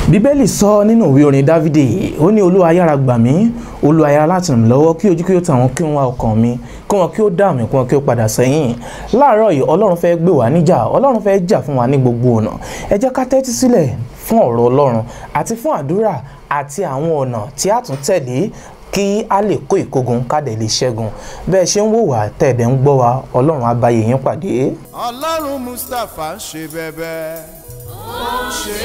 bíbélì sọ nínú ìwé orin dávidi ó ní olúwa yára gbà mí olúwa yára láti ràn mí lọ́wọ́ kí ojú kí ó tàwọn kí wọ́n wá ọkàn mi kí wọ́n kí ó dá mi kí wọ́n kí ó padà sẹ́yìn láàárọ̀ yìí ọlọ́run fẹ́ gbé wá níjà ọlọ́run fẹ́ jà fún wa ní gbogbo ọ̀nà ẹ jẹ́ ká tẹ́tí sílẹ̀ fún ọ̀rọ̀ ọlọ́run àti fún àdúrà àti àwọn ọ̀nà tí a tún tẹ̀lé kí a lè kó ìkógun kádẹ lè ṣẹ́gun bẹ́ẹ̀ ṣe ń wò wá tẹ̀dẹ̀ ń gbọ́ wa ọlọ́run á bá yín pàdé. ọlọ́run mustapha ń ṣe bẹ́bẹ́ ó ń ṣe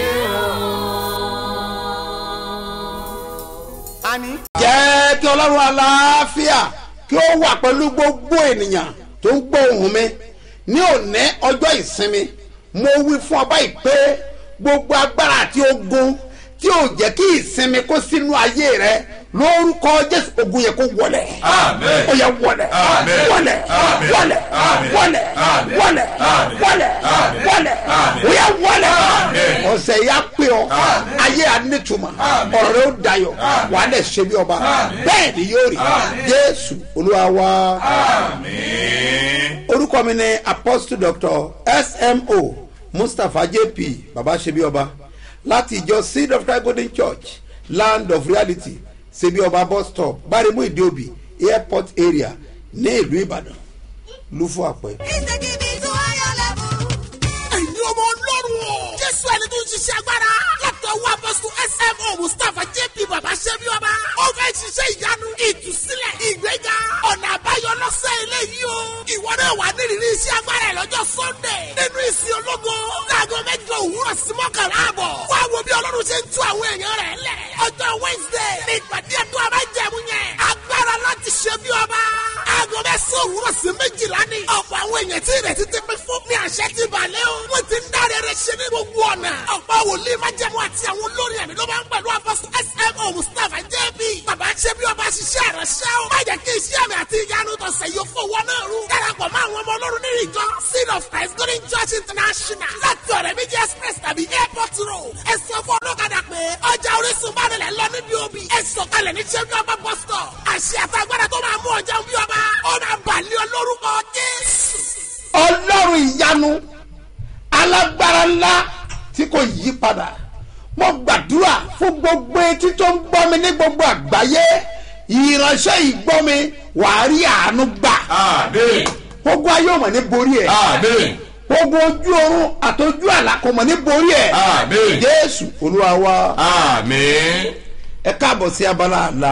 o. àní. jẹ́ kí ọlọ́run aláàfíà kí ó wà pẹ̀lú gbogbo ènìyàn tó ń gbọ́ ohùn mi ní òní ọjọ́ ìsinmi mo wí fún ọ báyìí pé gbogbo agbára àti ogun tí ò jẹ́ kí ìsinmi kó sínú ayé rẹ lórúkọ jésù ogun yẹ kó wọlẹ Àmín. ó yẹ wọlẹ Àmín. wọlẹ Àmín. wọlẹ Àmín. wọlẹ Àmín. wọlẹ Àmín. wọlẹ Àmín. wọlẹ Àmín. ó yẹ wọlẹ Àmín. ọ̀sẹ̀ yà pé ọ Àmín. ayé ànítùmọ̀ Àmín. ọ̀rọ̀ rẹ ó dayọ̀ Àmín. wà á lẹ̀ ṣe bí ọba Àmín. bẹ́ẹ̀ ni yóò rí Àmín. jésù olúwa wa Àmín. orúkọ mi ni apostle doctor smo mustapha jp baba ṣebí ọba láti ìjọ seed of christ golden church land of reality ṣebí ọba bus stop bárẹ̀mú ìdíòbí airport area ní ìlú ìbàdàn lúfọ àpẹ. ẹ̀yin ọmọ ọlọ́run o. jésù ẹni tó ń ṣiṣẹ́ agbára. látọ̀ wá apọ́sù smo mustapha jp baba ṣẹ́bi ọba. ó fẹ́ ṣiṣẹ́ ìyanu ìtúsílẹ̀ ìgbéga ọ̀nà àbáyọ lọ́sẹ̀ eléyìí o. ìwọ náà wà nírìírí iṣẹ́ agbára ẹ̀ lọ́jọ́ sunday. nínú ìsìn ológo. láago mẹ́jọ òwúrọ̀ sí mọ́kànlá àbọ̀. wá wo bí ọlọ́run ṣe ń tú àwọn èèyàn rẹ̀ lẹ̀. ọjọ́ wednesday ní ìpàdé ẹ̀dùn abájẹ̀mú yẹn. agbára láti ṣe bí ọba. aago mẹ́sàn-án òwúrọ̀ sí méjìlá ni. ọ̀pọ̀ àwọn èèyàn tí ìrètí ti pín fún ní àṣẹ ti balẹ̀ o. wọ́n ti ń dáre rẹ̀ ṣe ní gbogbo ọ̀nà. ọ̀pọ̀ wòlíì májẹ̀mú àti àwọn olórin ẹ̀mí ló máa ń pẹ̀lú apọ́sù smo mustapha jb. bàbá ṣe bí ọba ṣiṣẹ́ rẹ̀ ṣẹ́ o. má jẹ́ kí iṣẹ́ mi àti ìyanu tọ̀sẹ̀ yóò fowó náà rú. darapọ̀ mọ́ àwọn ọmọ ọlọ́run nínú ìjọ seed of christ golden church international. láti ọ̀rẹ́ méjì express tàbí airport road. ẹ sọ fún ọlọ́kadà pé ọjà orísun bá nílẹ̀ lọ níbi òbí. ẹ sọ̀kalẹ̀ ní ṣẹ́bí ọba bus stop. àṣẹ àtàgbàdà tó máa mú ọjà bí ọba. ó máa bàlẹ́ ọ lórúkọ jésù. ọlọ́run ìyanu alágbára ńlá tí kò yí padà mo gbàdúrà fún gbogbo etí tó ń gbọ́ mi ní gbogbo àgbáyé ìránṣẹ́ ìgbọ́ mi wàá rí àánú gbà Àmín. gbogbo ayé ò mọ̀ ní borí ẹ̀ Àmín. gbogbo ojú oorun àtọjú àlá kò mọ̀ ní borí ẹ̀ Àmín. jésù olúwa wa Àmín. ẹ káàbọ̀ sí abala àlá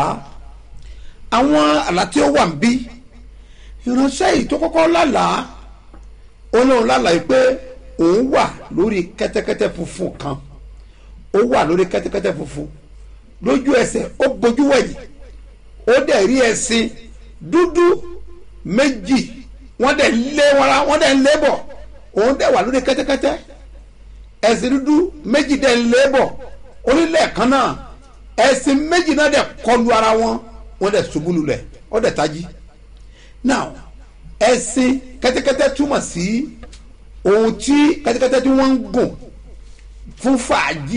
àwọn àlá tí ó wà ń bí ìránṣẹ́ yìí tó kọ́kọ́ lálàá ó lóun lálàá yìí pé òun wà lórí kẹ́tẹ́kẹ́tẹ́ funfun kan ó wà lórí kẹ́tẹ́kẹ́tẹ́ funfun lójú ẹsẹ̀ ó bojú wẹ̀yìn ó dẹ̀ rí ẹṣin dúdú méjì wọ́n dẹ̀ lé wọn ra wọ́n dẹ̀ ń lé bọ̀ òun dẹ̀ wà lórí kẹ́tẹ́kẹ́tẹ́ ẹṣin dúdú méjì dẹ̀ ń lé bọ̀ orílẹ̀ kan náà ẹṣin méjì náà dẹ̀ kọlu ara wọn wọ́n dẹ̀ ṣubú lulẹ̀ ó dẹ̀ tají now ẹṣin kẹ́tẹ́kẹ́tẹ́ túmọ̀ sí ohun tí kẹ́tẹ́kẹ́tẹ́ tí wọ́n ń gùn fún fàájì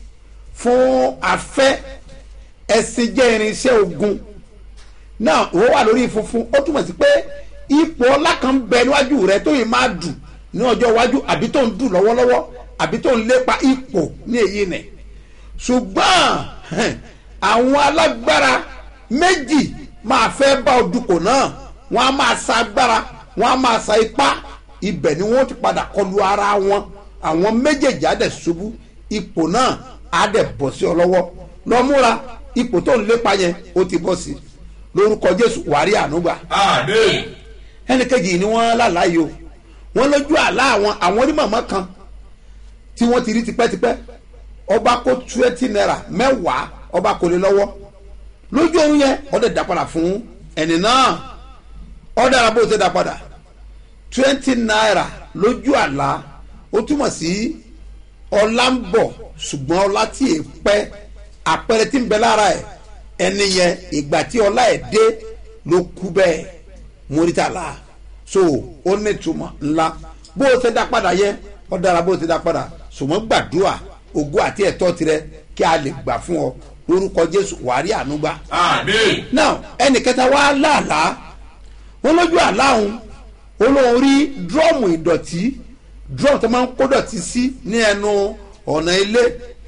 fún afẹ́ ẹṣin jẹ́ irinṣẹ́ ogun náà ó wà lórí funfun ó túmọ̀ sí pé ipò ọlá kan bẹ níwájú rẹ tó yìí máa dùn ní ọjọ́ iwájú àbí tó ń dùn lọ́wọ́lọ́wọ́ àbí tó ń lépa ipò ní èyí nẹ̀ ṣùgbọ́n hẹn, àwọn alágbára méjì máa fẹ́ bá odùkọ̀ náà wọ́n á máa sa agbára wọ́n á máa sa ipá ibẹ̀ ni wọ́n ti padà kọlu ara wọn àwọn méjèèjì á dẹ̀ ṣubú ipò náà á dẹ̀ bọ̀ sí ọ lọ́wọ́ lọ múra ipò tó ń lépa yẹn ó ti bọ́ sí lórúkọ jésù wàrí ànúgbà Àmín. ẹnìkejì ni wọ́n lálàyé o wọ́n lójú àlá àwọn àwọn onímọ̀mọ́ kan tí wọ́n ti rí tipẹ́tipẹ́ ọba kó twenty naira mẹ́wàá ọba kò lè lọ́wọ́ lójú oorun yẹn ọdẹ dá padà fún ẹni náà ọdẹ ara bó ṣe dá padà twenty naira lójú àlá ó túmọ̀ sí ọlá ń bọ̀ ṣùgbọ́n ọlá tí è pẹ́ àpẹẹrẹ tí ń bẹ lára ẹ̀ ẹni yẹn ìgbà tí ọlá ẹ̀ dé ló kú bẹ́ẹ̀ mórítàlá so ó ní ìtumọ̀ ńlá bó o ṣe dá padà yẹ ọ dára bó o ṣe dá padà ṣùgbọ́n gbàdúrà ògo àti ẹ̀tọ́ tirẹ̀ kí a lè gbà fún ọ lórúkọ jésù wàrí ànúgbà Àmín. now ẹnì kẹta wá láàlá wọn lójú àlá òun ó lóun rí drọ́ọ̀mù ìdọ̀tí drọ́ọ̀mù tó máa ń kó dọ̀tí sí ní ẹnu ọ̀nà ilé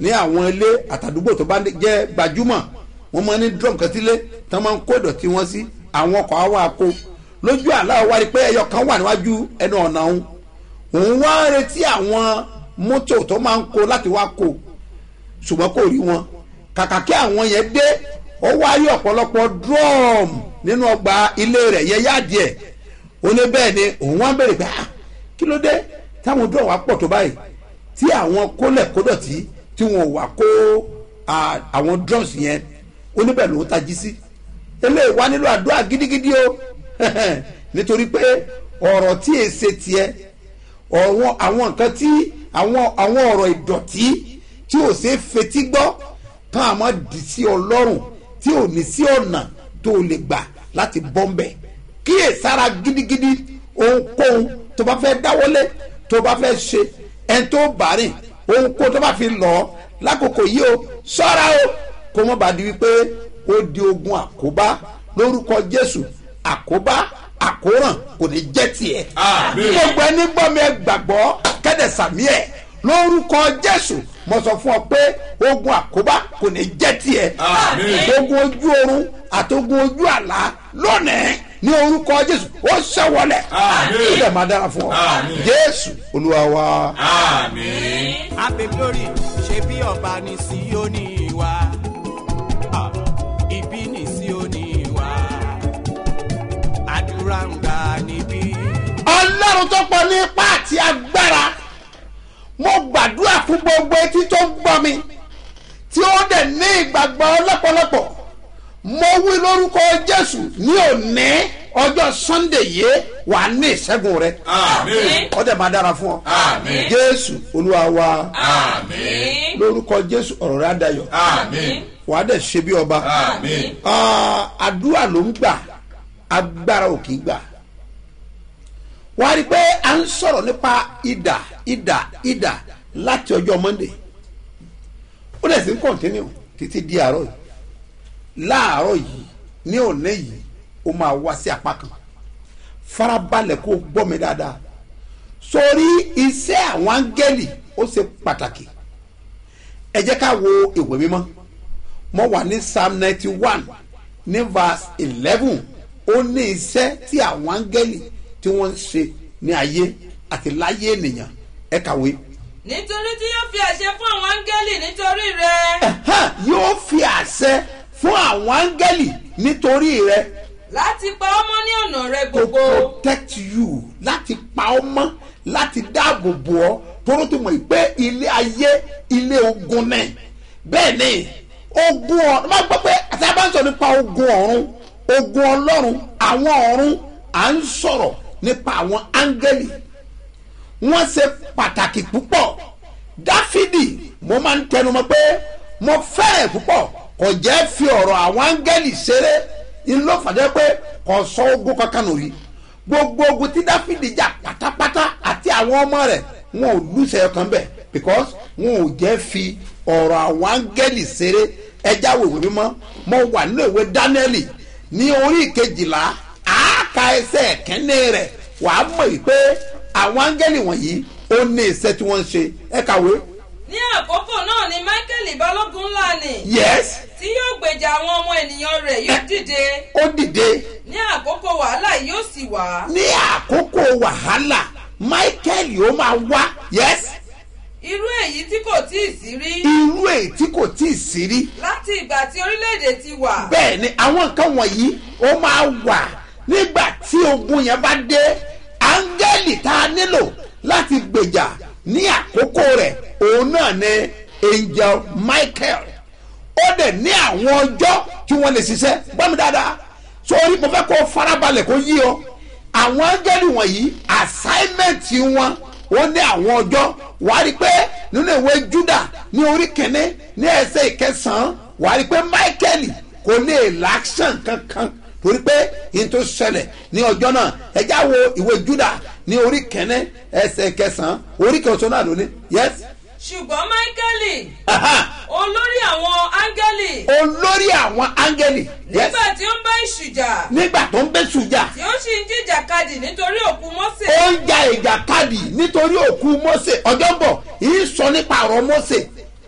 ní àwọn ilé àtàdúgbò tó bá jẹ́ gbajúmọ̀ wọ́n máa ní drum kan sílé tí wọ́n máa ń kó ìdọ̀tí wọn sí àwọn ọkọ̀ àwọn àkó lójú àlá wa rí pé ẹyọ kan wà níwájú ẹnu ọ̀nà òun òun wá ń retí àwọn mọ́tò tó máa ń kó láti wá kó ṣùgbọ́n kò rí wọn kàkà kí àwọn yẹn dé ó wá rí ọ̀pọ̀lọpọ̀ drum nínú ọgbà ilé rẹ̀ yẹ yáàdì ẹ̀ ó ní bẹ́ẹ̀ ni òun wá ń bèrè pé ah kí ló dé táwọn drum wá pọ̀ tó báyìí tí àwọn kólẹ̀ kódọ̀tí tí wọn ò wá kó ah, àwọn drums yẹn ó níbẹ̀ ló ń tají sí eléyìí wá nílò àdúrà gidigidi o nítorí pé ọ̀rọ̀ tí èsè tiẹ̀ ọ̀wọ́n àwọn nǹkan tí àwọn àwọn ọ̀rọ̀ ìdọ̀tí tí ò ṣe é fetí gbọ́ tán àmọ́ dì sí ọlọ́run tí ò ní sí ọ̀nà tó lè gbà láti bọ́m̀bẹ̀ kíyè sára gidigidi ohunkóhun tó bá fẹ́ dáwọ́lé tó bá fẹ́ ṣe ẹni tó bá rìn ohunkóhun tó bá fi lọ lákòókò yìí o ṣọ́ra o kó mọ́ bá di wípé ó di ogun àkóbá lórúkọ jésù àkóbá àkóràn kò ní jẹ́ tiẹ̀. Àmín. gbogbo ẹni gbọ́ mi ẹ gbàgbọ́ kẹ́dẹ̀ sàmí ẹ̀ lórúkọ jésù mo sọ fún ọ pé ogun àkóbá kò ní jẹ́ tiẹ̀. Àmín. ogun ojú oorun àtogun ojú àlá lónìí ní orúkọ jésù ó ṣẹ́wọlẹ̀. Àmín. ó dẹ̀ máa dára fún ọ. Àmín. jésù olúwa wa. Àmín. Happy glory ṣe bí ọba ní Síónì wa. Ah, Ibi ní Síónì wa. Àdúrà ń gbà níbí. ọlọ́run tó pọ̀ ní ipá àti agbára mo gbàdúrà fún gbogbo etí tó ń gbọ́ mi tí ó dẹ̀ ní ìgbàgbọ́ lọ́pọ̀lọpọ̀ mo wí lórúkọ jésù ní òní ọjọ́ sunday yìí wà á ní ìṣẹ́gun rẹ Àmín. ó dẹ̀ máa dára fún ọ Àmín. jésù olúwa wa Àmín. lórúkọ jésù ọ̀rọ̀ rẹ á dayọ̀ Àmín. wà á dẹ̀ ṣe bí ọba Àmín. Ah, àdúrà ló ń gbà agbára ò kì í gbà wọ́n á rí i pé à ń sọ̀rọ̀ nípa ìdà ìdà ìdà láti ọjọ́ monday ó dẹ̀ sí ń kọ̀ntínú títí di àárọ̀ yìí láàárọ̀ yìí ní òní yìí ó máa wá sí apá kan farabalẹ̀ kó gbọ́ mi dáadáa sórí iṣẹ́ àwọn áńgẹ́lì ó ṣe pàtàkì ẹ jẹ́ ká wo ìwé mímọ́ mo wà ní psalm ninety one ní verse eleven ó ní iṣẹ́ tí àwọn áńgẹ́lì tí wọ́n ń ṣe ní ayé àti láyé ènìyàn ẹ kàwé. nítorí tí yóò fi àṣẹ fún àwọn áńgẹ́lì nítorí rẹ Ẹ̀hán, yóò fi àṣẹ fún àwọn áńgẹ́lì nítorí rẹ láti pa ọmọ ní ọ̀nà rẹ to gbogbo protect you láti pa ọ́ mọ́ láti dáàbò bò ọ́ tóró tó mọ̀ pé ilé ayé ilé ogun náà bẹ́ẹ̀ ni ogun ọ̀run máa gbọ́ pé àti a bá ń sọ nípa ogun ọ̀run ogun ọlọ́run àwọn ọ̀run à ń sọ̀rọ̀ nípa àwọn áńgẹ́lì wọ́n ṣe pàtàkì púpọ̀ dáfídì mo máa ń tẹnumọ́ pé mo fẹ́rẹ̀ púpọ̀ kò jẹ́ fi ọ̀rọ̀ àwọn áńgẹ́lì ṣeré ìlú fàdé pé kò sọ ogun kankan nù rí gbogbo ogun tí dáfídì jà pátápátá àti àwọn ọmọ rẹ̀ wọn ò lùsẹ̀ ọkàn bẹ̀ because wọn ò jẹ́ fi ọ̀rọ̀ àwọn áńgẹ́lì ṣeré ẹja wèwè mímọ́ mo wà nínú ìwé dánẹ́lì ní orí kejìlá àáka ẹsẹ̀ kẹ́ni rẹ̀ wàá mọ̀ yìí pé àwọn áńgẹ́lì wọ̀nyí ó ní iṣẹ́ tí wọ́n ń ṣe ẹ kàwé ní àkókò náà ni mákẹ́lì balógun ńlá ni yes tí yóò gbèjà àwọn ọmọ ènìyàn rẹ̀ yóò dìde ó dìde ní àkókò wàhálà yóò sì wá ní àkókò wàhálà michael yóò máa wá yes irú èyí tí kò tí ì sí rí irú èyí tí kò tí ì sí rí láti ìgbà tí orílẹ̀-èdè ti wà bẹ́ẹ̀ ni àwọn nǹkan wọ̀nyí ó máa wà nígbà tí ogun yẹn bá dé áńgẹ́lì tá a nílò láti gbèjà ní àkókò rẹ̀ òun náà ni angel michael ó dẹ̀ ní àwọn ọjọ́ tí wọ́n lè ṣiṣẹ́ gbọ́ mi dáadáa sórí mo fẹ́ kó farabalẹ̀ kó yí ọ àwọn áńgẹ́lì wọ̀nyí assignment wọn ó ní àwọn ọjọ́ wàá rí i pé nínú ìwé juda ní orí kẹ́ni ní ẹsẹ̀ ìkẹsàn-án wàá rí i pé michael kò lè láṣàn kankan torí pé yìí tó ṣẹlẹ̀ ní ọjọ́ náà ẹjá wo ìwé juda ní orí kẹ́ni ẹsẹ̀ ìkẹsàn-án orí kẹsàn-án náà lóní yes ṣùgbọ́n mákẹ́lì aha, olórí àwọn áńgẹ́lì olórí àwọn áńgẹ́lì yes nígbà tí ó ń bá ìṣùjà nígbà tó ń bẹ́ sùjà tí ó sì ń jìjàkadì nítorí òkú mọ́sẹ̀ ó ń ja ìjàkadì nítorí òkú mose ọjọ́ ń bọ̀ yìí sọ nípa ọ̀rọ̀ mose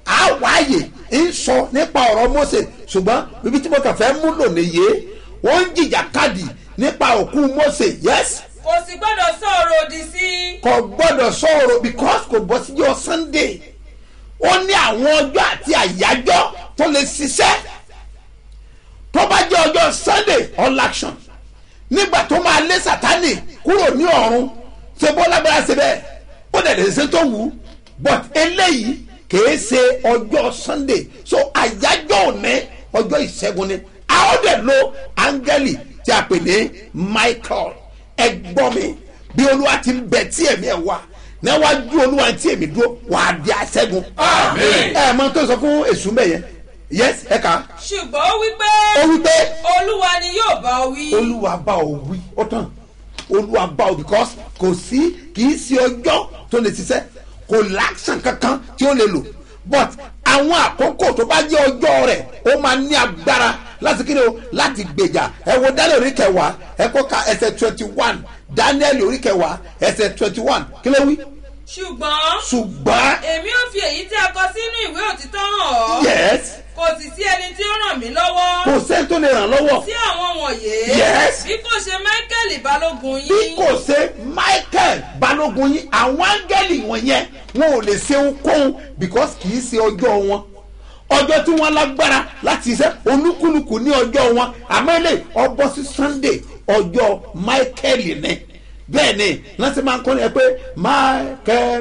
a wáyè ń sọ nípa ọ̀rọ̀ mose ṣùgbọ́n bíbí tí mo kàn fẹ́ mú lò nìyé wọ́n ń jìjà kadì nípa òkú mose yes kò sì gbọ́dọ̀ sọ̀rọ̀ òdì sí i. kò gbọ́dọ̀ sọ̀rọ̀ because kò bọ́ síjọ́ sunday ó ní àwọn ọjọ́ àti àyájọ́ tó lè ṣiṣẹ́ tó bá jẹ́ ọjọ́ sunday all action nígbà tó máa lé sátani kúrò ní ọ̀run ṣe bó lágbára ṣe bẹ́ẹ̀ ó dẹ̀ lè ṣe tó wù ú but eléyìí kìí ṣe ọjọ́ sunday so àyájọ́ òní ọjọ́ ìṣẹ́gun ni a ó dẹ̀ lo áńgẹ́lì tí a pè ní michael ẹ gbọ́ mi bí olúwa ti ń bẹ tí èmi ẹ̀ wá níwájú olúwa tí èmi dúró wàá di àṣẹ́gun Àmín. ẹ mọ tó sọ fún èṣù mbẹ yẹn yes ẹ kà á ṣùgbọ́n ó wí pé ó wí pé olúwa ni yóò bá ọ wí. olúwa bá ọ wí ó tán olúwa bá ọ because kò sí kì í ṣe ọjọ́ tó lè ṣiṣẹ́ kò láṣàn kankan tí ó lè lò but àwọn àkókò tó bá jẹ́ ọjọ́ rẹ̀ ó máa ní agbára láti kí ni o láti gbèjà ẹ wo daniel orí kẹwàá ẹ kó ka ẹsẹ twenty one daniel orí kẹwàá ẹsẹ twenty one kí ló wí ṣùgbọ́n ṣùgbọ́n èmi ò fi èyí tí a kọ sínú ìwé òtítọ́ hàn ọ́. yes kò sì sí ẹni tí ó ràn mí lọ́wọ́. kò sẹ́ni tó lè ràn lọ́wọ́ sí àwọn wọ̀nyí. Yes. bí kò ṣe michael balógun bí yín. kò ṣe michael balógun yín àwọn áńgẹ́lì wọ̀nyẹn wọn ò lè ṣe ohunkóhun because kì í ṣe ọjọ́ wọn ọjọ́ tí wọ́n lágbára láti ṣe olúkúlùkù ní ọjọ́ wọn àmọ́ ilé ọbọ̀ sí sunday ọjọ́ michael ni bẹ́ẹ̀ ni láti máa ń kọ́ ni ẹ pé michael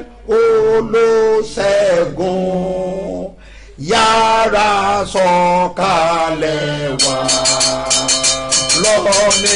olóṣègùn yára sọ̀kalẹ̀ wá lọ́ọ̀ni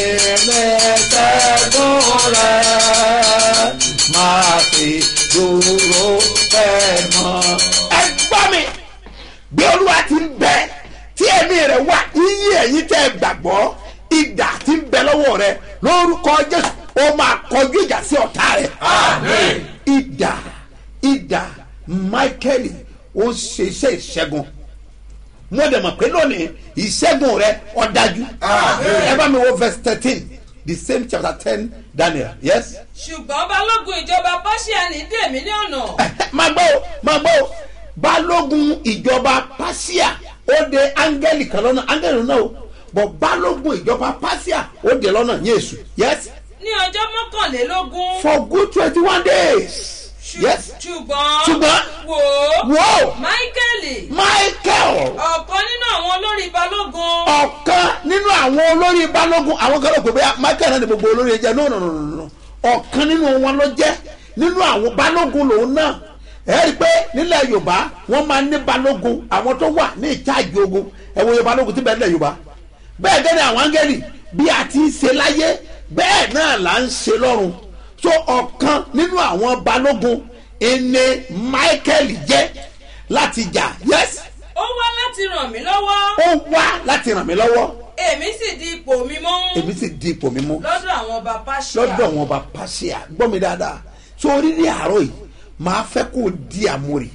lẹ́sẹ̀gùn rẹ̀ máa fi dúró fẹ́ mọ́. ẹ gbọ́ mi bí olúwa ti ń bẹ tí ẹ̀mí rẹ̀ wà iye ẹ̀yìn tẹ́ ẹ gbàgbọ́ ìdà ti ń bẹ lọ́wọ́ rẹ lórúkọ jésù ó máa kọjú ìjà sí ọ̀tá rẹ̀. Àmín. ìdà ìdà michael ó ń ṣe iṣẹ́ ìṣẹ́gun mo dẹ̀ mọ̀ pé lónìí ìṣẹ́gun rẹ ọ̀dájú. Àmín. ẹ bá mi wo verse thirteen the same chapter ten daniel yes. ṣùgbọ́n balógun ìjọba pàṣíàní dè mí ní ọ̀nà. máa gbọ́ o máa gbọ́ o balógun ìjọba pasia ó de áńgẹ́lì kan lọ́nà áńgẹ́lì náà o bọ̀ balógun ìjọba pasia ó de lọ́nà yéésù yes ní ọjọ́ mọ́kànlélógún. for good twenty one days Ṣù- yes ṣùgbọ́n. Ṣùgbọ́n. wò ó. Wò ó. michael. michael ọ̀kan nínú àwọn olórí balógun. ọ̀kan nínú àwọn olórí balógun àwọn kan ló pè bóyá michael náà ni gbogbo olórí ẹ jẹ no no no no no ọ̀kan nínú wọn ló jẹ́ nínú àwọn balógun lòun náà ẹ rí i pé nílẹ̀ yorùbá wọ́n máa ní balógun àwọn tó wà ní ìtaàjì ogun ẹ wo iye balógun tí bẹ́ẹ̀ nílẹ̀ yorùbá bẹ́ẹ̀ gẹ́gẹ́ àwọn áńgẹ́lì bí a ti ń ṣe láyé bẹ́ẹ̀ náà là ń ṣe lọ́run so ọ̀kan nínú àwọn balógun ẹni michael jẹ́ láti jà yes ó wá láti ràn mí lọ́wọ́. ó wá láti ràn mí lọ́wọ́ èmi sì di ipò mi mú. èmi sì di ipò mi mú lọ́dọ̀ àwọn ọba pàṣíà. lọ́dọ̀ wọn bá pàṣẹ gbọ́ mi dáadáa sórí ní àárọ̀ yìí máa fẹ́ kó o di àmúrì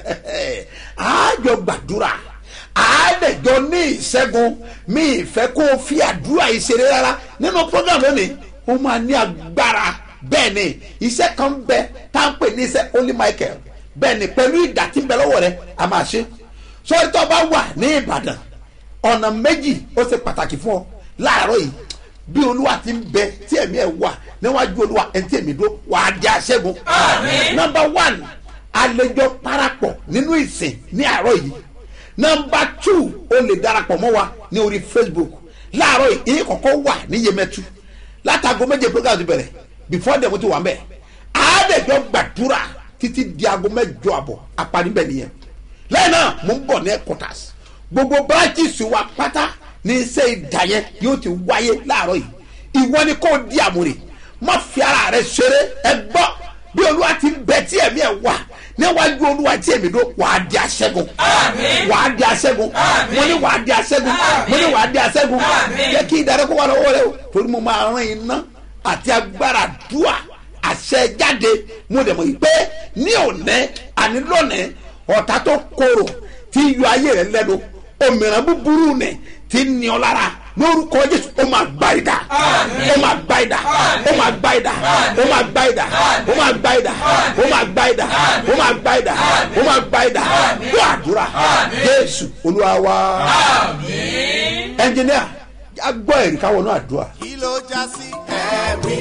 àájọ gbàdúrà àádẹ́jọ ní ìṣẹ́gun mi ìfẹ́ kó o fi àdúrà ìṣeré rárá nínú program lónìí ó máa ní agbára bẹ́ẹ̀ ni iṣẹ́ kan ń bẹ tá à ń pè ní iṣẹ́ holy michael bẹ́ẹ̀ ni pẹ̀lú ìdá tí ń bẹ lọ́wọ́ rẹ a máa ṣe sọ́rí tó bá wà ní ìbàdàn ọ̀nà méjì ó ṣe pàtàkì fún ọ láàárọ̀ yìí bí olúwa ti ń bẹ tí ẹ̀mí ẹ̀ wà níwájú olúwa ẹ̀ tí ẹ̀mí dó wàá di aṣẹ́gun. Àmín. nọmba one àlejò parapọ̀ nínú ìsìn ní àárọ̀ yìí nọmba two o lè darapọ̀ mọ́ wa ní orí facebook láàárọ̀ yìí ìyẹn kọ̀ọ̀kan wà ní yemẹtu látago méje program ti bẹ̀rẹ̀ before dem ti wà mẹ́ àádẹ́jọ́ gbàdúrà títí di aago mẹ́jọ àbọ̀ apanibẹ̀ nìyẹn lẹ́yìn náà mo ń bọ̀ ní headquarters gbogbo branches wa pátá ní iṣẹ́ ìdá yẹn yóò ti wáyé láàárọ̀ yìí ìwọ ni kò di àmúre má fi ara rẹ ṣeré ẹ gbọ́ bí olúwa ti ń bẹ tí ẹ̀mí ẹ̀ wà níwájú olúwa tí èmi dó wàá di aṣẹ́gun Àmín. wàá di aṣẹ́gun Àmín. mo ní wàá di aṣẹ́gun Àmín. mo ní wàá di aṣẹ́gun Àmín. jẹ́ kí ìdárẹ́kọ̀ wà lọ́wọ́ rẹ o torí mo máa rán iná àti agbára dùà àṣẹ jáde mo dẹ̀ mọ̀ yìí pé ní òní àní lónìí ọ̀tá tó korò tí yọ ayé rẹ lẹ́nu òmìnira búburú nì tí ní ọ lára lórúkọ jésù ó máa gba ìdá ó máa gba ìdá ó máa gba ìdá ó máa gba ìdá ó máa gba ìdá ó máa gba ìdá ó máa gba ìdá ó máa gba ìdá gbọ́ àdúrà jésù olúwa wa ẹnjìníà a gbọ́ ẹ̀rí káwọn náà àdúrà. kí ló já sí ẹ̀rí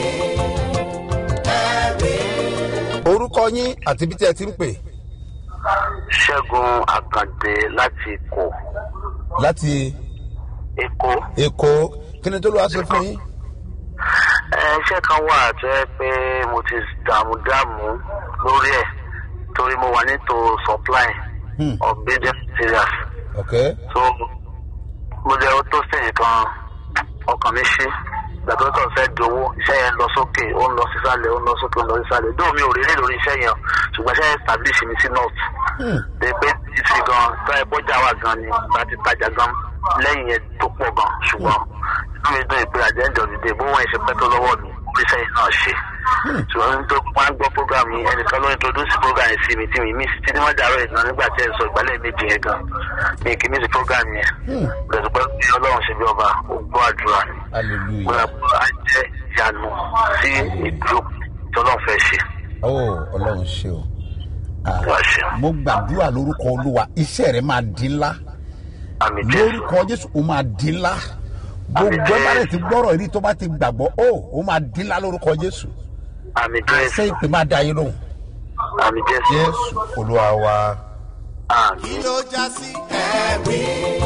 ẹ̀rí. orúkọ yín àti ibi tí ẹ ti ń pè ṣẹ́gun àkàndé láti èkó láti èkó èkó kí ni tó lọ́wọ́ ṣe fún yín. ẹ, iṣẹ́ kan wà tó yẹ pé mo ti dààmú dààmú lórí ẹ̀ torí mo wà nítò supply Hmm. of building materials ok so mo jẹ́ ó tó sẹ́yìn kan ọkàn mi ṣí gbàgbọ́ tó fẹ́ di owó iṣẹ́ yẹn lọ sókè ó ń lọ sísàlẹ̀ ó ń lọ sókè ó ń lọ sísàlẹ̀ dóò mi ò rí rí lórí iṣẹ́ yẹn ṣùgbọ́n iṣẹ́ yẹn establish mi sí north de pé títí gan tó ẹ bọ́jà wà gan ni bá ti tajà gan lẹ́yìn yẹn tó pọ̀ gan ṣùgbọ́n inú mi dùn ìpè àjẹ́ ìjọ dìde bó wọ́n ṣe pẹ́ tó lọ́wọ́ mi oríṣẹ́ yìí náà ṣe ṣùgbọ́n ní tó wọ́n á gbọ́ program yìí ẹnìkan ló introduce program yìí sí mi tí mi miss títí wọ́n dàrọ́ ìdán nígbà tí ẹ sọ ìgbálẹ̀ méjì yẹn gan mi kì í miss program yẹn bẹ̀rẹ̀ pé bí ọlọ́run ṣe bí ọba ó gbọ́ àdúrà ni mo hallelujah rà pé á jẹ́ ìyanu sí ìdúró tí ọlọ́run fẹ́ ṣe oh ọlọ́run ṣe o Ah, wá ṣe mo gbàdúrà lórúkọ olúwa iṣẹ́ rẹ máa di ńlá àmì jésù lórúkọ jésù ó máa di ńlá gbogbo ẹ bá rẹ ti gbọ́rọ̀ yìí tó bá ti gbàgbọ́ ó ó máa di ńlá lórúkọ jésù àmì àṣẹ jésù ìpè máa da yín lóhùn àmì jésù jésù olúwa wa. àmì. kí ló já sí ẹ̀rí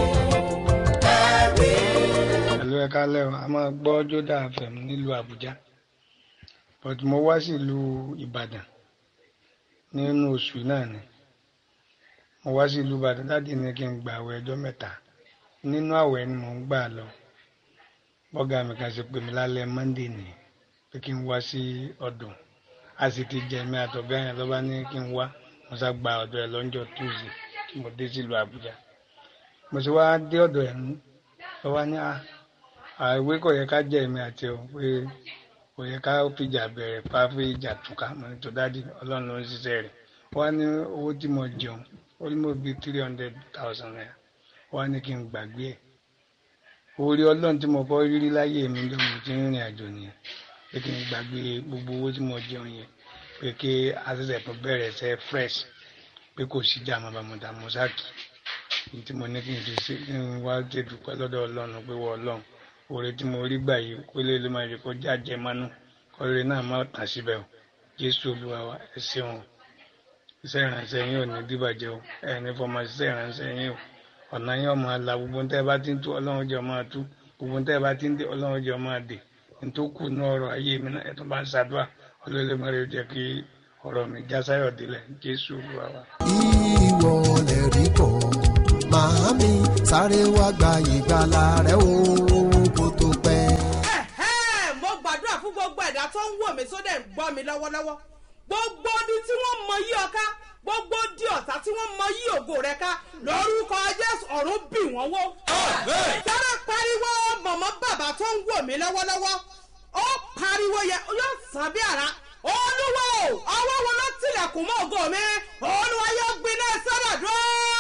ẹ̀rí. pẹ̀lú ẹ̀ka lẹ́wọ̀n a máa gbọ́ jódà fm nílùú àbújá but mo wá sí ìlú ìbàdàn nínú oṣù náà ni mo wá sí ìlú ìbàdàn láti ní kí n gba àwẹ̀ ọjọ́ mẹ́ta nínú àwẹ̀ ni mò ń gbà lọ bọ́gà mi kan ṣe pè mí lálẹ́ monday ni pé kí n wá sí ọ̀dọ̀ a sì ti jẹ mi àtọ̀gá yẹn lọ́ba ní kí n wá mo sá gba ọ̀dọ̀ ẹ̀ lọ́jọ́ tuesday tí mo dé sílùú àbújá mo sì wá dé ọ̀dọ̀ ẹ̀ mú lọ́wọ́ ní à àìwé kò yẹ ká jẹ́ èmi àti ọ pé kò yẹ ká fìjà bẹ̀rẹ̀ pa fi ìjà túká mo ní tó dádì ọlọ́run ló ń ṣiṣẹ́ rẹ̀ wọ́n á ní owó tí mo jẹun ó ní mo bí three hundred thousand naira wọ́n á ní kí n gbàgbé ẹ̀ orí ọlọ́run tí mo kọ́ rírí láyé mi ló mo ti ń rìnrìn àjò nìyẹn pé kí n gbàgbé gbogbo owó tí mo jẹun yẹn pé kí àṣẹṣẹ tó bẹ̀rẹ̀ ṣe fresh pé kò sí jà mọ́bàmọ́ta mọ́sáàkì ní tí mo ní kí n ti ṣe kí n wá ṣe dúpẹ́ lọ́dọ̀ ọlọ́run pé wọ́n ọlọ́run oore tí mo rí gbà yìí kó lè lè máa rí kó jáde mánú kọ́lé náà má tàn síbẹ̀ o jésù olúwa wa ẹ ṣeun iṣẹ́ ìrànṣẹ́ yín ò ní dìbàjẹ́ o ẹ ní fọmọ iṣẹ́ ìrànṣẹ́ yín o ọ̀nà yín ọ̀ máa la gbogbo tẹ́ ẹ bá ti ń tú ọlọ́run jẹ́ ọ máa tú gbogbo tẹ́ ẹ bá ti ń dé ọlọ́run jẹ́ ọ máa dé nítòkù ní ọ̀rọ̀ ayé mi náà ẹ tún bá ń ṣàdúrà ọlọ́run máa rí jẹ́ kí ọ̀rọ̀ mi já sáyọ̀ délẹ̀ jésù olúwa wa. ìwọ lè rí kọ́ màámi sáré wá gba ìgbàlà rẹ o kó tó pẹ́. Ẹ̀hẹ́, mo gbàdúrà fún gbogbo ẹ̀dá tó ń wò mí sódà ń gbọ́ mi lọ́wọ́lọ́wọ́ gbogbo odi tí wọ́n mọ yí ọ ká gbogbo di ọ̀tá tí wọ́n mọ yí ògo rẹ ká lórúkọ jésù ọ̀run bì wọ́n wó. sára pariwo mọ̀mọ́ bàbá tó ń wò mí lọ́wọ́lọ́wọ́ ó pariwo yẹ yóò sàn bí ara olúwo ọwọ́ wo ló tilẹ̀kùn mọ́ ògo mi olúwa yóò gbiná sọ́dọ̀ dúró.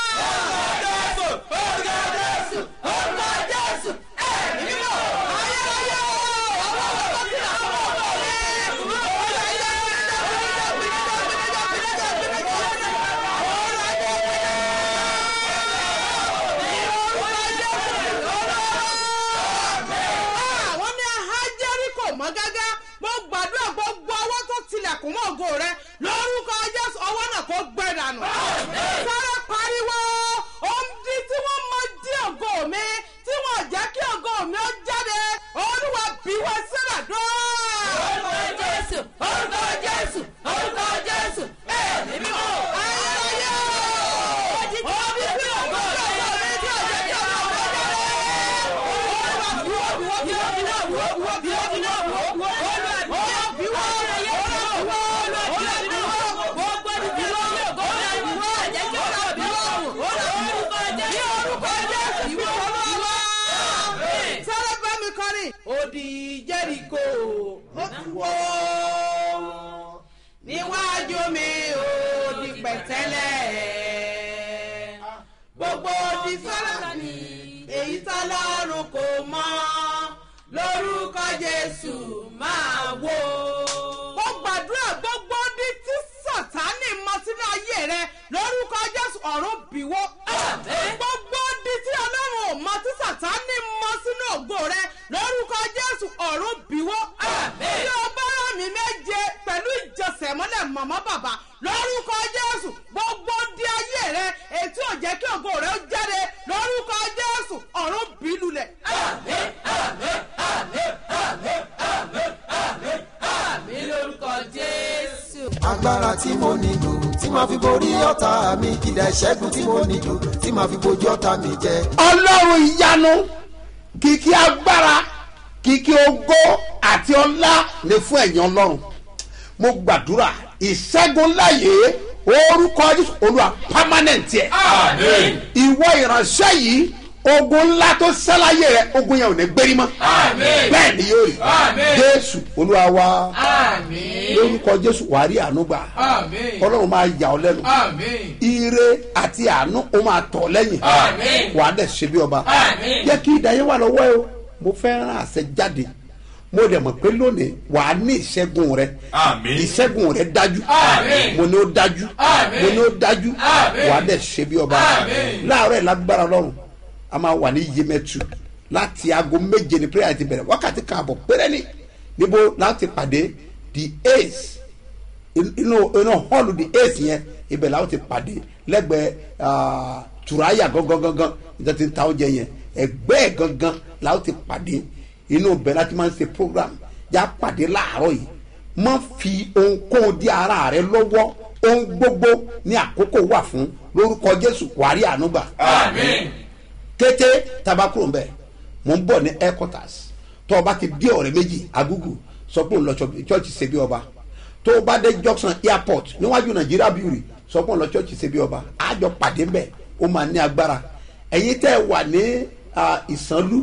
jésù orúkọ jésù orúkọ jésù ẹ̀mí mímọ́ ayérayé ọwọ́ wo ló tilẹ̀kùn mọ́ ògo mi olúwa yóò gbiná àwọn ní ahajẹ́rì kò mọ́ gágá mo gbàdúrà gbogbo ọwọ́ tó tilẹ̀kùn mọ́ ògo rẹ lórúkọ jésù ọwọ́ náà kò gbẹ dànù. sáré pariwo òǹdí tí wọ́n mọ dí ògo mi tí wọ́n jẹ́ kí ògo mi ó jáde olúwa bí wọ́n sílẹ̀ dùn. orúkọ jésù orúkọ jésù orúkọ jésù ẹ̀mí mímọ́. ayérayé òǹdí tí ògo mi tí ògo mi tí ò jẹ́ kí ògo mi ó jáde. Odi Jẹ́ríkò ó ti wó níwájú mi ó di pẹ̀tẹ́lẹ̀ gbogbo odi sọ́lá ni èyí tọ́lọ́run kò mọ̀ jésù máa wó. mo gbàdúrà gbogbo ní tí sàtánì mọ sínú ayé rẹ lórúkọ jésù ọ̀run bìwó. gbogbo ní tí ọlọ́run ò mọ tí sàtánì mọ sínú ògo rẹ lórúkọ jésù ọ̀run bìwó. bí o bá rà mí méje pẹ̀lú ìjọsẹ̀ mọ́lẹ̀ mọ̀mọ́ bàbá lórúkọ jésù gbogbo di ayé rẹ ètí ò jẹ́ kí ògo rẹ ó jáde lórúkọ jésù ọ̀run bí lulẹ̀. mi lórúkọ jésù. agbára tí mo nílò tí màá fi borí ọ̀tá mi ìdá ìṣẹ́gun tí mo nílò tí màá fi bojú ọ̀tá mi jẹ. ọlọ́run ìyanu kìkì agbára kìkì ògo àti ọlá ni fún ẹ̀yìn ọlọ́run mo gbàdúrà ìṣẹ́gun láyé orúkọ jésù olúwa permanent yẹ Àmín. ìwọ ìránṣẹ́ yìí ogun ńlá tó sẹ́láyé rẹ ogun yẹn ò ní gbérí mọ́ Àmín. bẹ́ẹ̀ ni yóò rí Àmín. jésù olúwa wa Àmín. lórúkọ jésù wàá rí àánú gbà Àmín. ọlọ́run máa yà ọ́ lẹ́nu Àmín. ire àti àánú ó máa tọ̀ lẹ́yìn Àmín. wàá dẹ̀ ṣe bí ọba Àmín. jẹ́ kí ìdáyé wà lọ́wọ́ ẹ o mo fẹ́ rán àṣẹ jáde mo dẹ̀ mọ̀ pé lónìí wàá ní ìṣẹ́gun rẹ Àmín. ìṣẹ́gun rẹ dájú Àmín. mo ní ó dájú Àmín. mo ní ó dájú Àmín. wàá dẹ̀ ṣe bí ọba Àmín. láàárọ̀ ẹ̀ lágbára lọ́rùn a máa wà ní yemẹtu láti aago méje ní prayer ti bẹ̀rẹ̀ wákàtí kan àbọ̀ péré ni níbo láti pàdé the ace inú inú hall the ace yẹn ibẹ̀ làwọn ti pàdé lẹ́gbẹ̀ẹ́ ah, turaya gangan gangan ìjọ ti ń ta oúnjẹ yẹn ẹgbẹ́ ẹ̀ gangan làwọn ti pàdé inú ibẹ̀ láti máa ń ṣe program yà pàdé láàárọ̀ yìí má fi ohunkóhun di ara rẹ lọ́wọ́ ohun gbogbo ní àkókò wà fún lórúkọ jésù wàrí ànúgbà Àmín. kété tabakuro nbẹ mo ń bọ̀ ní headquarters tó o bá ti dé ọ̀rẹ́ méjì agugu sọ pé òun lọ church ṣebí ọba tó o bá dé junction airport níwájú nàìjíríà bíúrì sọ pé òun lọ church ṣebí ọba àjọ pàdé nbẹ ó máa ní agbára ẹ̀yin tẹ́ ẹ wà ní ah, ìsànlú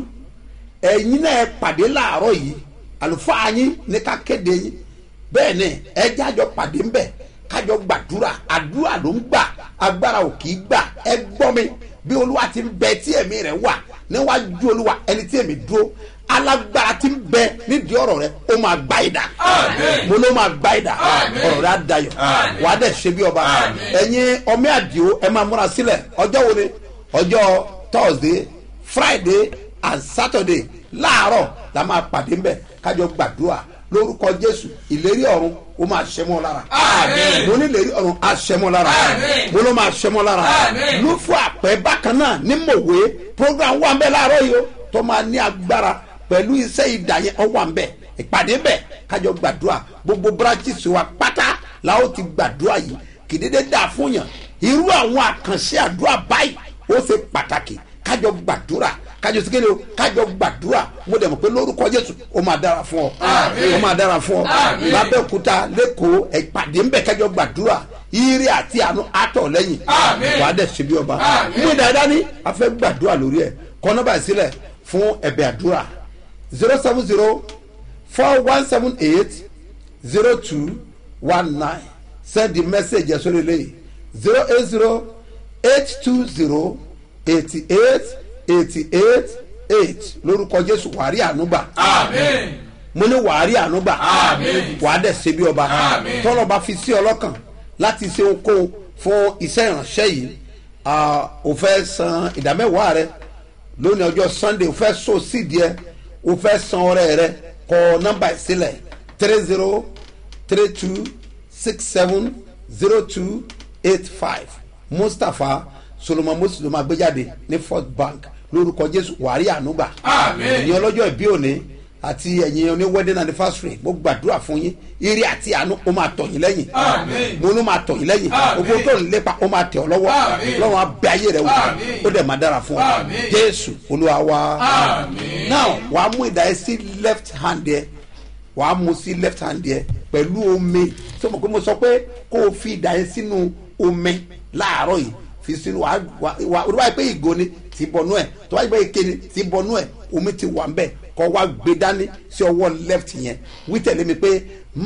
ẹ̀yin náà ẹ pàdé láàárọ̀ yìí àlùfáà yín ní ká kéde yín bẹ́ẹ̀ ni ẹ jájọ pàdé ńbẹ kájọ gbàdúrà àdúrà ló ń gbà agbára ò kì í gbà ẹ gbọ́ mi bí olúwa ti ń bẹ tí ẹ̀mí rẹ̀ wà níwájú olúwa ẹni tí ẹ̀mí dúró alágbára ti ń bẹ nídìí ọ̀rọ̀ rẹ ó máa gbá ìdá Àmín. mo ló máa gbá ìdá Àmín. ọ̀rọ̀ rẹ á dayọ̀ Àmín. wàá dẹ̀ ṣe bí ọba Àmín. ẹ̀yin ọmọ àdìo ẹ máa múra sílẹ̀ ọjọ́ wo ni ọjọ́ thursday friday and saturday láàárọ̀ la máa pàdé ńbẹ̀ kájọ gbàdúrà lórúkọ jésù ìlérí ọ̀run ó máa ṣẹ́ mọ́ lára Àmín. mo ní ìlérí ọ̀run á ṣẹ́ mọ́ lára Àmín. mo ló máa ṣẹ́ mọ́ lára Àmín. ló fún àpẹ bákan náà ní mòwe program wà ń bẹ láàárọ̀ yìí o tó máa ní agbára pẹ̀lú iṣẹ́ ìdá yẹn ọ wà ń bẹ ìpàdé bẹ kájọ gbàdúrà gbogbo branches wa pátá la ó ti gbàdúrà yìí kì í dédé dà fún yàn irú àwọn àkànṣe àdúrà báyìí ó ṣe pàtàkì kájọ gbàdúrà kájọ sikele o kájọ gbàdúrà mo dẹ̀ mọ̀ pé lórúkọ jésù ó máa dára fún ọ Àmín. ó máa dára fún ọ Àmín. lábẹ́òkúta lẹ́kọ̀ọ́ ìpàdé ń bẹ kájọ gbàdúrà ire àti àánú àtọ̀ lẹ́yìn Àmín. wàá dẹ̀ ṣe bí ọba Àmín. mú dáadáa ní a fẹ́ gbàdúrà lórí ẹ̀ kọ́ nọ́mbà sílẹ̀ fún ẹ̀bẹ̀ àdúrà zero seven zero four one seven eight zero two one nine send the message ẹ̀ sórí eléyìí zero eight zero eight two zero eighty eight eighty eight eight lórúkọ jésù wàrí ànúgbà Àmín. mo ní wàárí ànúgbà Àmín. wàá dẹ̀ ṣe bí ọba Àmín. tọ́lọ̀ bá fi sí ọlọ́kàn láti ṣe ohunkóhun fún iṣẹ́ ìránṣẹ́ yìí ah, o fẹ́ san ìdámẹ́wàá rẹ lónìí ọjọ́ sunday o fẹ́ so sídìí ẹ o fẹ́ san ọrẹ rẹ kọ nọ́mbà ẹ̀ sílẹ̀ three zero three two six seven zero two eight five mustapha solomon moses ló máa gbé jáde ní first bank lórúkọ jésù wàárí ànúgbà Àmín. ẹ̀yin ọlọ́jọ́ ìbí òní àti ẹ̀yin oní wedding anniversary mo gbàdúrà fún yín ire àti àánú ó máa tọ̀ yín lẹ́yìn Àmín. mo ló máa tọ̀ yín lẹ́yìn Àmín. gbogbo tó ń lépa ó máa tẹ̀ ọ́ lọ́wọ́ Àmín. lọ́wọ́ á bẹ ayé rẹ̀ wò Àmín. ó dẹ̀ máa dára fún ọ Àmín. jésù olúwa wa Àmín. now wàá mú ìdá yẹn sí left hand yẹ wàá mú sí left hand yẹ pẹ̀lú omi tó mọ̀ pé mo sọ pé kó o fi ìdá yẹn sínú omi láàárọ̀ yìí fi sínú wàá wàá wàá olúwa yìí pé ìgò ni ti bọnú ẹ̀ tó wáyé pé ike ni ti bọnú ẹ̀ omi ti wà ń bẹ̀ kọ́ wá gbé dání sí ọwọ́ left yẹn wí tẹ̀lé mi pé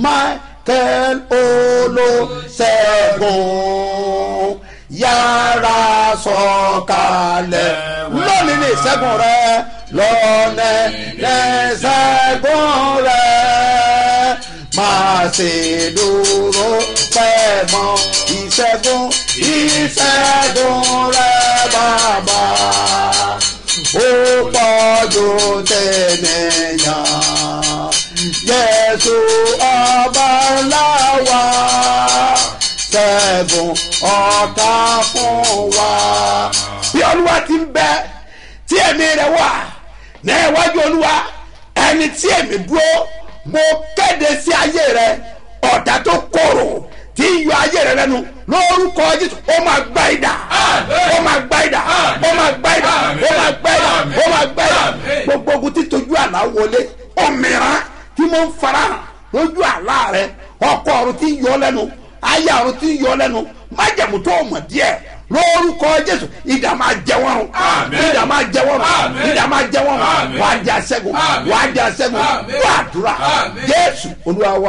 michael olóṣègùn yàrá sọ̀kalẹ̀ lónìí ní ìṣẹ́gun rẹ lọ́nà lẹ́sẹ̀gùn rẹ máa ṣe dúró pẹ́ mọ́ ìṣẹ́gun ìṣẹ́gun rẹ bàbá ó pọ̀jù tẹ̀lẹ̀yàn Jésù ọba ńlá wa ṣẹ́gun ọ̀tá fún wa. bí olúwa ti ń bẹ tí ẹ̀mí rẹ̀ wà ní iwájú olúwa ẹni tí èmi dúró mo kéde sí ayé rẹ ọ̀tá tó korò tí ń yọ ayé rẹ lẹ́nu lórúkọ jésù ó máa gbá ìdá ó máa gbá ìdá ó máa gbá ìdá ó máa gbá ìdá ó máa gbá ìdá gbogbo ogun tí tójú àlá wọlé òmìrán tí mo ń farahàn lójú àlá rẹ ọkọ ọrùn tí ń yọ lẹ́nu ayé ọrùn tí ń yọ lẹ́nu májẹ̀mú tó mọ̀ díẹ̀ lórúkọ jésù ìdá máa jẹ wọn rún ìdá máa jẹ wọn rún ìdá máa jẹ wọn rún wàá di aṣẹ́gun wàá di aṣẹ́gun wàá àdúrà jésù olúwa wa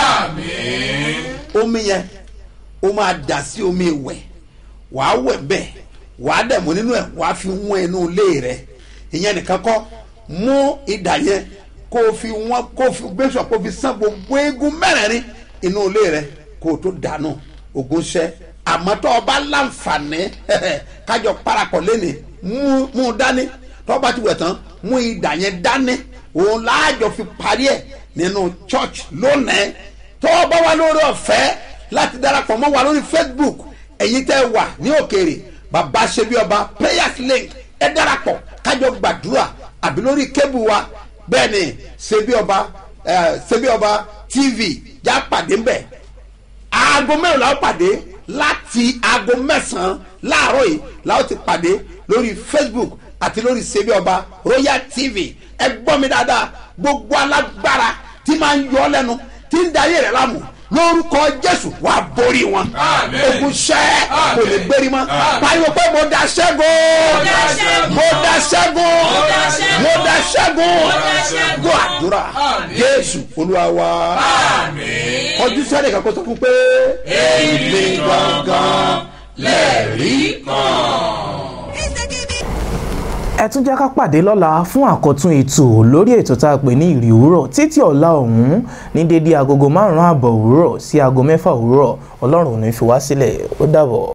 omi yẹn ó máa dà sí omi ìwẹ̀ wàá wẹ̀ bẹ́ẹ̀ wàá dẹ̀ mú nínú ẹ̀ wàá fi wọ́n inú ilé rẹ̀ ìyẹn nìkan kọ́ mú ìdá yẹn kó o fi wọ́n kó o fi gbèsò kó o fi sán gbogbo eegun mẹ́rẹ̀ẹ̀rin inú ilé rẹ̀ kó o tó dànù ogun ṣẹ́ àmọ́ tó o bá láǹfààní kájọ parapọ̀ lẹ́nìí mú mú un dání tó o bá ti wẹ̀ tán mú ìdá yẹn dání òun láàjọ fi parí ẹ̀ nínú church lónìí tó o bá wà lórí ọ̀fẹ́ láti darapọ̀ mọ́ wa lórí facebook ẹ̀yin tẹ́ wà ní òkèèrè bàbá ṣebí ọba prayers link ẹ darapọ̀ kájọ gbàdúrà àbí lórí kébù wa bẹ́ẹ̀ ni ṣebí ọba ṣebí ọba tv já pàdé ńbẹ̀ aago mẹ́rin la ó pàdé láti aago mẹ́sàn-án láàárọ̀ yìí la ó ti pàdé lórí facebook àti lórí ṣebí ọba royal tv ẹ gbọ́ mi dáadáa gbogbo alágbára tí máa ń yọ ọ́ lẹ́nu tí ń darí rẹ̀ láàmú lórúkọ jésù wà á borí wọn ogun ṣẹ́ kò lè gbérí mọ́ pariwo pé mo da ṣẹ́gun mo da ṣẹ́gun mo da ṣẹ́gun gbọ́ àdúrà jésù olúwa wa ọdún sẹ́ni kan kó sọ fún pé èmi gangan lẹ́ẹ̀rí kan ẹ tún jẹ́ ká pàdé lọ́la fún àkọ́tún ètò lórí ètò tá a pè ní ìrì òwúrọ̀ títí ọ̀la ọ̀hún ní dédé agogo márùn-ún àbọ̀ òwúrọ̀ sí aago mẹ́fà òwúrọ̀ ọlọ́run ò ní fi wá sílẹ̀ ó dàbọ̀.